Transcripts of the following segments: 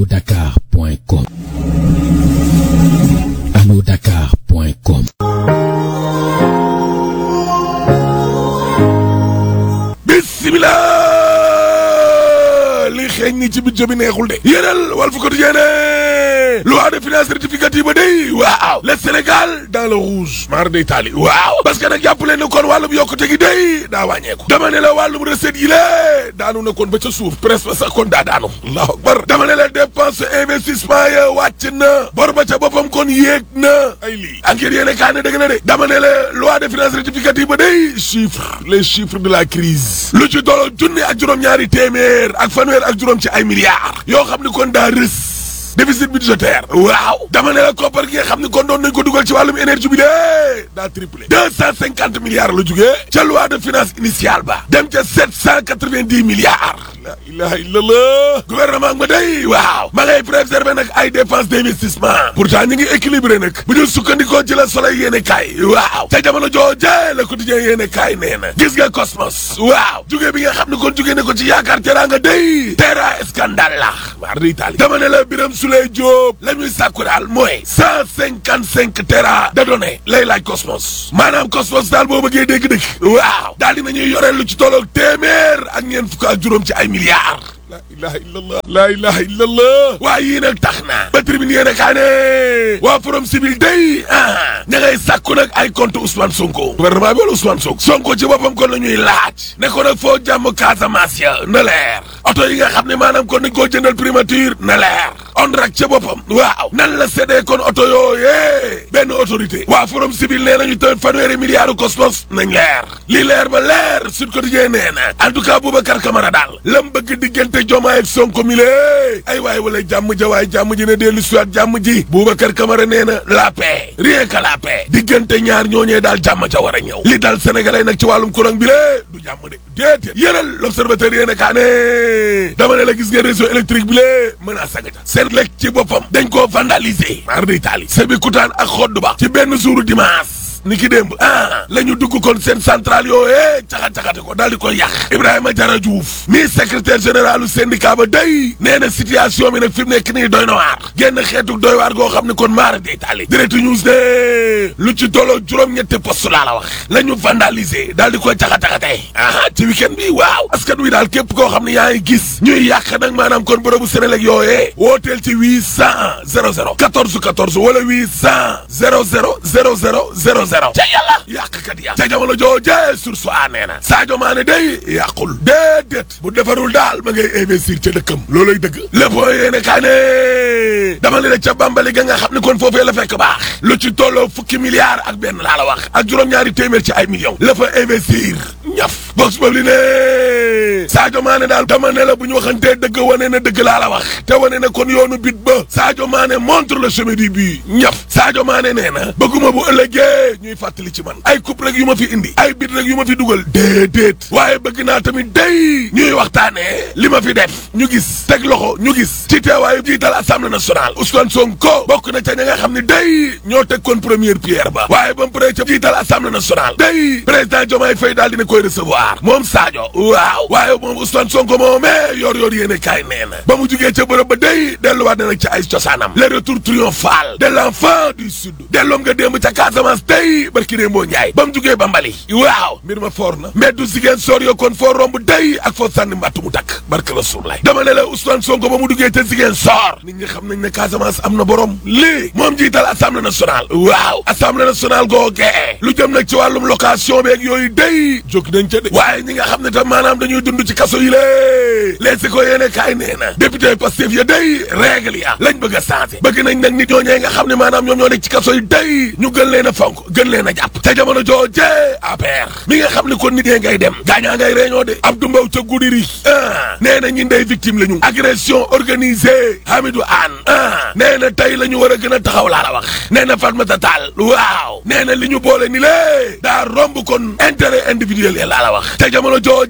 allodakar.com allodakar.com bismillah li xeeñ ni ci budget bi neexul de yéenal Walf Quotidien ne loi de finances rectificative ba day waaw le Sénégal dans le rouge mar day taali waaw parce que nag jàpp leen ne kon wàllum yokkute gi day daa wàññeeku dama ne la wàllum recette yi lée daanu na kon ba ca suuf presque ba sax kon daa daanu allahu akbar dama ne la dépense investissement ya wàcc na bor ba ca boppam kon yéeg na ay lii enquête yéene kaa ne dëgg na de dama ne la loi de finances rectificative ba day chiffre les chiffres de la crise lu ci doolo junni ak juróom-ñaari téeméer ak fanweer ak juróom ci ay milliards yoo xam ni kon daa rës déficit budgétaire waaw dama ne la koppar gi nga xam ne kon doon nañ ko dugal ci wàllum énergie bi de daa triplé deux cent cinquante milliards la jugee ca loi de finance initiale ba dem ca sept cent quatre-vingt-dix milliards la ilaha illallah gouvernement ba day waaw ma ngay préserver nag ay dépenses d'investissement pourtant ñu ngi équilibré nag bu ñu sukkandikoo ci la soleil yéene kaay waaw ca jamono jooje le quotidien yéene kaay nee na gis nga cosmos waaw jugee bi nga xam ne kon jugee ne ko ci yaakaar teraanga day terra scandale la mar di Italie dama ne la biram Souleye Diop la ñuy sàkku daal mooy cent cinquante cinq tera de données lay laaj Cosmos maanaam Cosmos daal boo bëggee dégg-dëgg waaw daal dina ñuy yoreel lu ci tolloog téeméer ak ñeent fukk ak juróom ci ay milliards la ilaha illallah la ilaha illallah waaye yii nag tax na ba tribune yéene kaa ne waa forum civil day ah ña ngay sàkku nag ay compte Ousmane Sonko gouvernement bi wala Ousmane Sonko Sonko ci boppam kon la ñuy laaj ne ko nag foo jàmm Casamance ya na leer oto yi nga xam ne maanaam kon nañ koo jëndal primature na leer on rak ca boppam waaw nan la séddee kon oto yooyee benn autorité waa forum civil nee nañu tamit fanweeri milliards cosmos nañ leer li leer ba leer Sud Quotidien nee na en tout cas Boubacar Camara daal lam bëgg diggante Diomaye ak Sonko mi lée ay waay wala jàmm ja waay jàmm ji ne dellu si waat jàmm ji Boubacar Camara nee na la paix rien que la paix diggante ñaar ñooñee daal jàmm ja war a ñëw li daal sénégalais nag ci wàllum courant bi lée du jàmm de déedéet yéenal l'observateur yéene kaa ne dama ne la gis nga réseau électrique bi lée mën a sagaja seen lekk ci boppam dañ koo vandaliser mar de Italie sebi kutaan ak xodd ba ci benn jour dimanche ni ki démb ah la ñu dugg kon seen centrale yooyee caxat-caxate ko daal di koy yàq Ibrahima Diarra Diouf mi secrétaire général u syndicat ba day nee na situation bi nag fi mu nekk nii doy na waar génn xeetu doy waar goo xam ne kon maara de Italie direct news ne lu ci tolloo juróom-ñetti poste laa la wax la ñu vandaliser daal di koy caxat-caxate ah ci week-end bi waaw askan wi daal képp koo xam ne yaa ngi gis ñuy yàq nag maanaam kon bërëbu Sénélec yooyee wooteel ci 800 00 14 14 wala 800 00 00 00 zéro ca yàlla yàqkat ya ca jamono jooje sur soi nee na Sadio Mané day yàqul déedéet bu defarul daal ma ngay investir ca dëkkam looloy dëgg lépp yéene kaa ne dama ne la ca bambali ga nga xam ne kon foofee la fekk baax lu ci tolloo fukki milliards ak benn laa la wax ak juróom-ñaari téeméer ci ay millions la fa investir ñaf box boobu li ne Sadio Mané daal dama ne la bu ñu waxantee dëgg wane na dëgg laa la wax te wane na kon yoonu bit ba Sadio Mané montre le chemin du but ñaf Sadio Mané nee na bëgguma bu ëllëgee ñuy fàttali ci man ay coupe rek yu ma fi indi ay bit rek yu ma fi dugal déedéet waaye bëgg naa tamit day ñuy waxtaanee li ma fi def ñu gis teg loxo ñu gis ci teewaayu jiital assemblée nationale Ousmane Sonko bokk na ca ña nga xam ne day ñoo teg kon première pierre ba waaye ba mu paree ca jiital assemblée nationale day président Diomaye Faye daal dina koy recevoir moom Sadio waaw waaye moom Ousmane Sonko moomee yor yor yéene kaay nee na ba mu jugee ca bërëb ba day delluwaat na nag ci ay cosaanam le retour triomphal de l'enfant du sud delloom nga démb ca Casamance day barki dee mboo njaay ba mu jugee ba mbali waaw mbir ma foor na mbeddu sigéen soor yo kon foo romb day ak foo sànni mbàttu mu takk barke Rasulullah dama ne la Ousmane Sonko ba mu duggee ca sigéen soor nit ñi xam nañ ne Casamance am na borom lii moom jiital assemblée nationale waaw assemblée nationale googee lu jëm nag ci wàllum location beeg yooyu day jóg nañ ca de waaye ñi nga xam ne tam maanaam dañuy dund ci kaso yi lée leesi ko yéene kaay nee na député Pastef ya day règle ya lañ bëgg a changé bëgg nañ nag nit ñooñee nga xam ne maanaam ñoom ñoo nekk ci kaso yi day ñu gën leen a fonk gën leen a jàpp te jamono jooje APR mi nga xam ne kon nit ñee ngay dem gaañaa ngay réunion de Abdou Mbow ca Goudiri ah nee na ñi ndey victime la ñu agression organisée Hamidou Anne ah nee na tey la ñu war a gën a taxaw laa la wax nee na Fatmata Tall waaw nee na li ñu boole ni lée daa romb kon intérêt individuel ya laa la wax te jamono jooje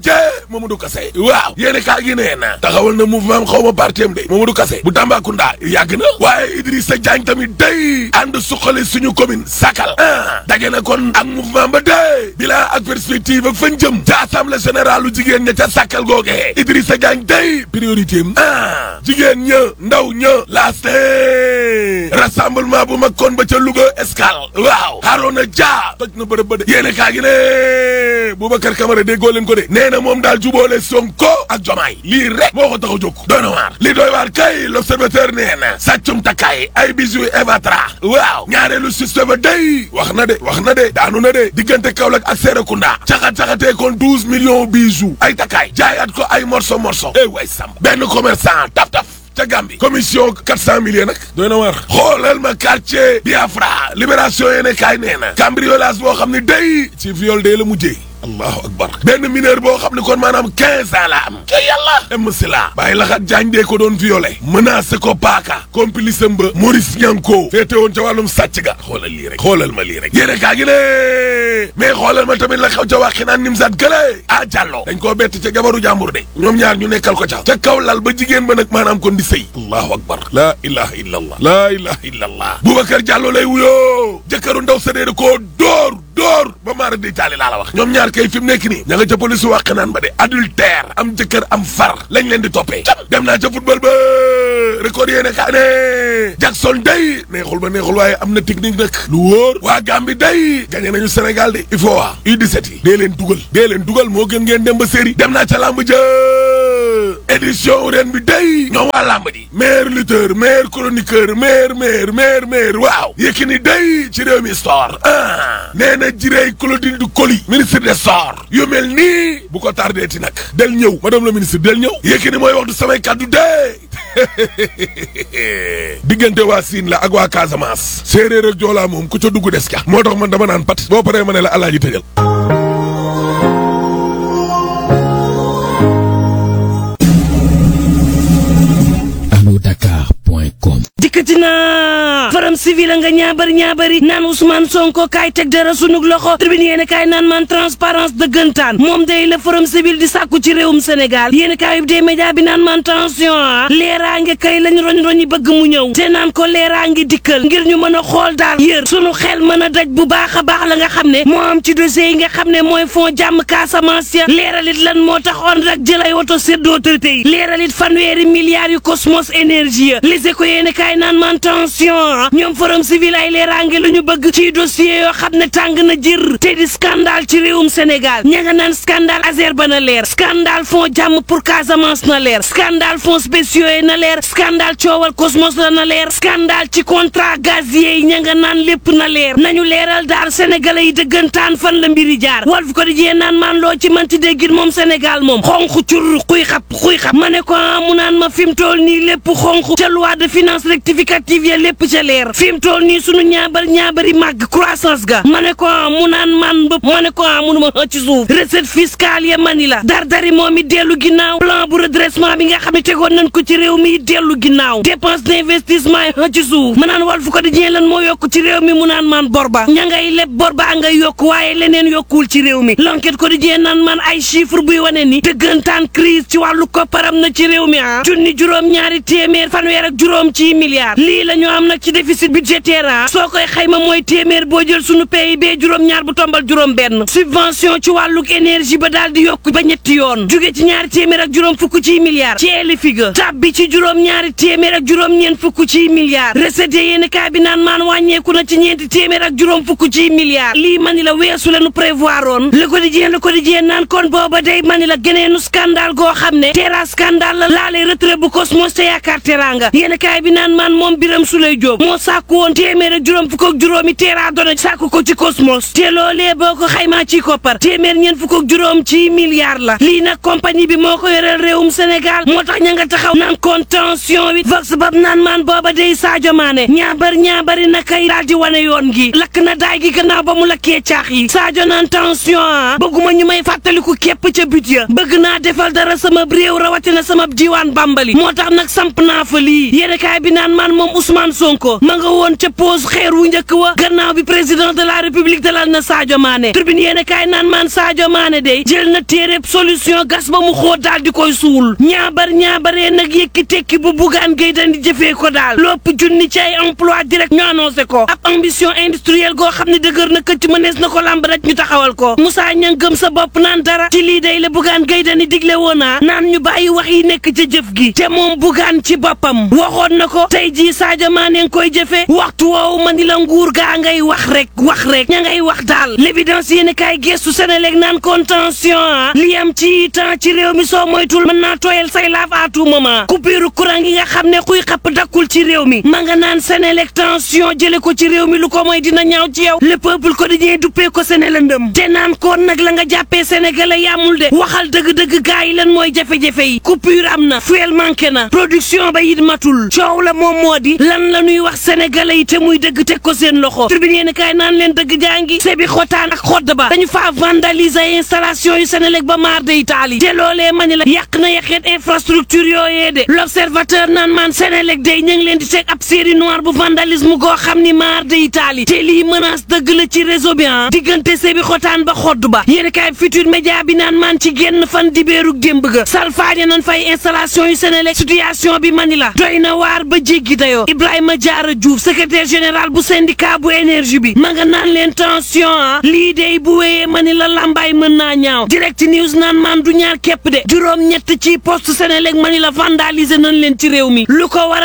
Mamadou Kassé waaw yéene kaa gi nee na taxawal na mouvement xaw ma parti am de Mamadou Kassé bu Tambacounda yàgg na waaye Idrissa Diagne tamit day ànd suqali suñu commune Sakal ah dage na kon ak mouvement ba day bilan ak perspective ak fan jëm ca assemblée générale lu jigéen ña ca Sakal googee Idrissa Diagne day priorité am ah jigéen ña ndaw ña laaste rassemblement bu mag kon ba ca Louga Escale waaw Harouna Dia toj na bërëb ba de yéene kaa gi ne Boubacar Camara déggoo leen ko de nee na moom daal jubóole Sonko ak Jomaay lii rek moo ko tax a jóg doy na waar li doy waar kay l'observateur nee na sàccum takkaay ay bijoux Evatra waaw ñaareelu système ba day wax na de wax na de daanu na de diggante Kaolack ak Serekunda caxat-caxatee kon douze millions bijoux ay takkaay jaayaat ko ay morceau morceau eh way samba benn commerçant taf taf ca Gambie commission quatre cent millions nag doy na war xoolal ma quartier Biafra libération yéene kaay nee na cambriolage boo xam ne day ci viol dee la mujjee allahu akbar benn mineur boo xam ne kon maanaam quinze ans la am ke yàlla em si la bàyyi laxat jaañ dee ko doon violé menacé ko paaka complice am ba Maurice Ñanko féete woon ca wàllum sàcc ga xoolal lii rek xoolal ma lii rek yéene kaa gi ne mais xoolal ma tamit la xew ca waxi naan nim sat gële ah jàllo dañ koo bett ca jabaru jàmbur de ñoom ñaar ñu nekkal ko ca ca kaw lal ba jigéen ba nag maanaam kon di sëy allahu akbar laa ilaha illa allah laa ilaha illa allah Boubacar Diallo lay wuyoo jëkkëru ndaw sa dee koo dóor dóor ba maara di taali laa la wax ñoom ñaar kay fi mu nekk nii ña nga ca police wàq naan ba de adultère am jëkkër am far lañ leen di toppee dem naa ca football ba record yéene kaa ne Jackson day neexul ba neexul waaye am na technique nag lu wóor waa Gambie day gagné nañu Sénégal de il faut waa U17 yi dee leen dugal dee leen dugal moo gën ngeen dem ba série dem naa ca làmb ja édition ren bi day ñoom waa làmb ji meilleur lutteur meilleur chroniqueur meilleur meilleur meilleur meilleur waaw Yékini day ci réew mi sport ah nee na jirey Claudine du Coly ministre des sports yu mel nii bu ko tardé ti nag del ñëw madame la ministre del ñëw Yékini mooy wax du samay kàddu dee diggante waa Siin la ak waa Casamance séeréer ak joolaa moom ku ca dugg des ca moo tax man dama naan pat boo paree ma ne la alaaji tëjal Dakar.com dikkati naa forum civil nga ñaabari ñaabari naan Ousmane Sonko kaay teg dara sunug loxo tribune yéen kaay naan man transparence dëggantaan moom day la forum civil di sàkku ci réewum Sénégal yéen kaay des médias bi naan man tension ah leeraange kay lañ roñ roñi bëgg mu ñëw te naan ko leeraange dikkal ngir ñu mën a xool daal yër sunu xel mën a daj bu baax a baax la nga xam ne moo am ci dossier yi nga xam ne mooy fond jàmm Casamance ya leeralit lan moo taxoon rek jël ay woto séddoo autorité yi leeralit fanweeri milliards yu Cosmos énergie les éco yéen kaay naan man tension ñoom forum civil ay leeraange lu ñu bëgg ci dossier yoo xam ne tàng na jër te di scandale ci réewum Sénégal ña nga naan scandale Azer ba na leer scandale fond jàmm pour Casamance na leer scandale fonds spéciaux yi na leer scandale coowal Cosmos la na leer scandale ci contrat gazier yi ña nga naan lépp na leer nañu leeral daal sénégalais yi dëggantaan fan la mbiri jaar Walf Quotidien naan maan loo ci manti déggit moom Sénégal moom xonq cur xuy xap xuy xap ma ne ko mu naan ma fi mu toll nii lépp xonq ca loi de finance rectificative ya lépp ca leer fi mu toll nii sunu ñaabar ñaabari màgg croissance ga ma ne ko mu naan man bëpp ma ne ko munu ma ci suuf recette fiscale ya mani la dar dari moom it dellu ginnaaw plan bu redressement bi nga xam ne tegoon nañ ko ci réew mi dellu ginnaaw dépense d'investissement yi ci suuf ma naan Walf Quotidien lan moo yokk ci réew mi mu naan man bor ba ña ngay leb bor ba ngay yokk waaye leneen yokkuwul ci réew mi L'Enquête Quotidien naan man ay chiffre buy wane ni dëggantaan crise ci wàllu kopparam na ci réew mi ah junni juróom ñaari téeméer fanweer ak juróom ci milliards lii la ñu am nag ci déficit budgétaire ah soo koy xayma mooy téeméer boo jël sunu PIB juróom-ñaar bu tombal juróom benn subvention ci wàlluk énergie ba daal di yokk ba ñetti yoon jóge ci ñaari téeméer ak juróom fukk ci milliards ci LFI ga tab bi ci juróom-ñaari téeméer ak juróom-ñeent fukk ci milliards recette yéen kaa bi naan maan wàññeeku na ci ñeenti téeméer ak juróom fukk ci milliards lii mani la weesu la nu prévoir oon le quotidien le quotidien naan kon booba day mani la geneenu scandale goo xam ne terra scandale la laalee retrait bu Cosmos te yaakaar teranga yéen kaay bi naan maan moom Biram Souleye Diop moo sàkku woon téeméer ak juróom fukk ak juróomi terra dona sàkku ko ci Cosmos te loolee boo ko xaymaa ci koppar téeméer ñeent fukk ak juróom ci milliards la lii nag compagnie bi moo ko yoreel réewum Sénégal moo tax ña nga taxaw naan contention wi vox bab naan maan booba day Sadio Mané ñaabar ñaabari na kay daal di wane yoon gi lakk na daay gi gannaaw ba mu lakkee caax yi Sadio naan tension ah bëgguma ñu may fàttaliku képp ca but ya bëgg naa defal dara sama réew rawatina sama diiwaan Bambali moo tax nag samp naa fa lii yéen kaay bi naan maan moom Ousmane Sonko ma nga woon ca pause xeer wu njëkk wa gannaaw bi président de la république dalal na Sadio Mané tribune yéen kaay naan maan Sadio Mané day jël na téereb solution gas ba mu xóot daal di koy suul ñaabar ñaabaree nag yëkki tekki bu bugaan gay dandi jëfee ko daal lopp junni ci ay emploi direct ñu annoncé ko ab ambition industrielle goo xam ne dëgër na këcc mënees na ko lamb rek ñu taxawal ko Moussa Niang gëm sa bopp naan dara ci lii day la bugaan gay dani digle woonaa naan ñu bàyyi wax yi nekk ca jëf gi te moom bugaan ci boppam waxoon na ko tey jii Sadio Mané ngi koy jëfee waxtu woowu ma ni la nguur gaa ngay wax rek wax rek ña ngay wax daal l'évidence yéen kaay gestu Sénélec naan contention ah li am ci temps ci réew mi soo moytul mën naa tooyal say laaf à tout moment coupure courant gi nga xam ne xuy xapp dakkul ci réew mi ma nga naan Sénélec tension jële ko ci réew mi lu ko mooy dina ñaaw ci yow le peuple quotidien duppee ko Sénélendëm te naan koon nag la nga jàppee sénégalais yamul de waxal dëgg-dëgg gaa yi lan mooy jafe-jafe yi coupure am na fuel manqué na production ba it matul coow la moom moo di lan la ñuy wax sénégalais yi te muy dëgg teg ko seen loxo tribune yéen kaay naan leen dëgg jàngi sebi xotaan ak xodd ba dañu faa vandaliser installation yu Sénélec ba maar de Italie te loolee ma ni la yàq na yàqeet infrastructure yooyee de l'observateur naan maan Sénélec day ñu ngi leen di teg ab série noire bu vandalisme goo xam ni maar de Italie te lii menace dëgg la ci réseau bi ah diggante sebi xotaan ba xodd ba yéen kaay futur média bi naan maan ci genn fan dibéerug démb ga salfaañe nañ fay installation yu Sénélec situation bi mani la doy na waar ba jéggi dayoo Ibrahima Diarra Diouf secrétaire général bu syndicat bu énergie bi ma nga naan leen tension ah lii dey bu wéyee mani la lambaay mën naa ñaaw direct news naan maan du ñaar képp de juróom ñett ci poste Sénélec mani la vandaliser nañ leen ci réew mi lu ko war